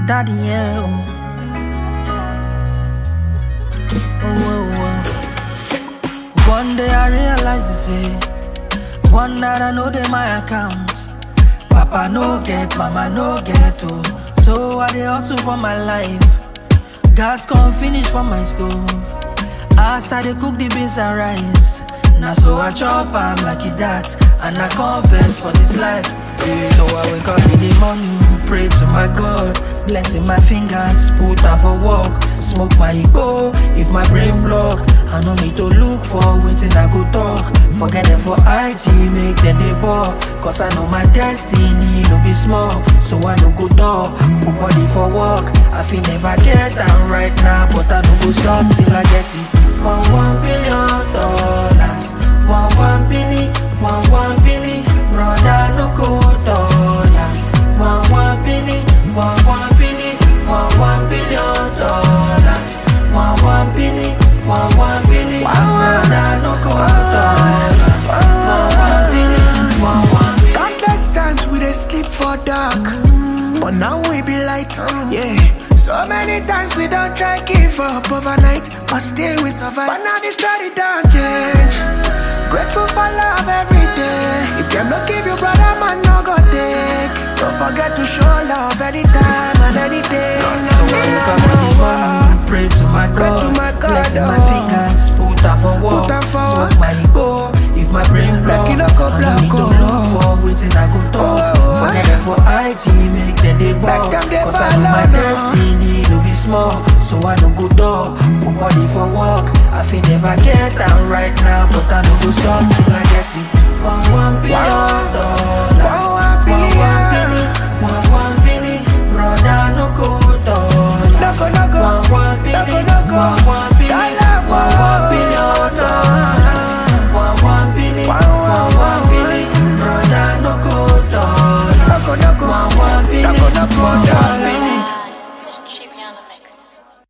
daddy, yeah. Oh, oh, oh. One day I realize this, eh. One that I know they my account. Papa no get, mama no get, oh. So I dey hustle for my life. Gas come finish for my stove. As I dey cook the beans and rice. Now so I chop am like it that. And I confess for this life. Yeah. So I wake up in the morning, pray to my God. Blessing my fingers, put out for work. Smoke my ego if my brain block. I no need to look for waiting I go talk. Forget them for IG, make them they ball. Cause I know my destiny no be small. So I no go door, put body for work. I feel never get down right now, but I no go stop till I get it. One one billion dollars, one one billion, one one billion, brother no go dollar. One one billion, one one billion, one one billion dollars, one one billion, one one billion, brother no go dollar. One one billion, one one billion. Countless times we dey sleep for dark, but now we be light. Yeah. So many times we don't try give up overnight, but still we survive. But now the story don't change. Grateful for love every day. If them not give you brother, man, no go take. Don't forget to show love anytime and any day. No, no, So no, I wake no, up in the no, morning, pray to my Pray God, to my God, blessing my oh. fingers, put out for work, Put am for smoke work. my ego, if my brain block, Like it no go I no block, need to oh. look for waiting I go talk, Oh, oh, forget them for IG, make them they ball, them they cause I know ball, my oh, no. destiny no be small, so I no go door, put body for work, I feel never get down right now, but I no go stop till I get it, one one billion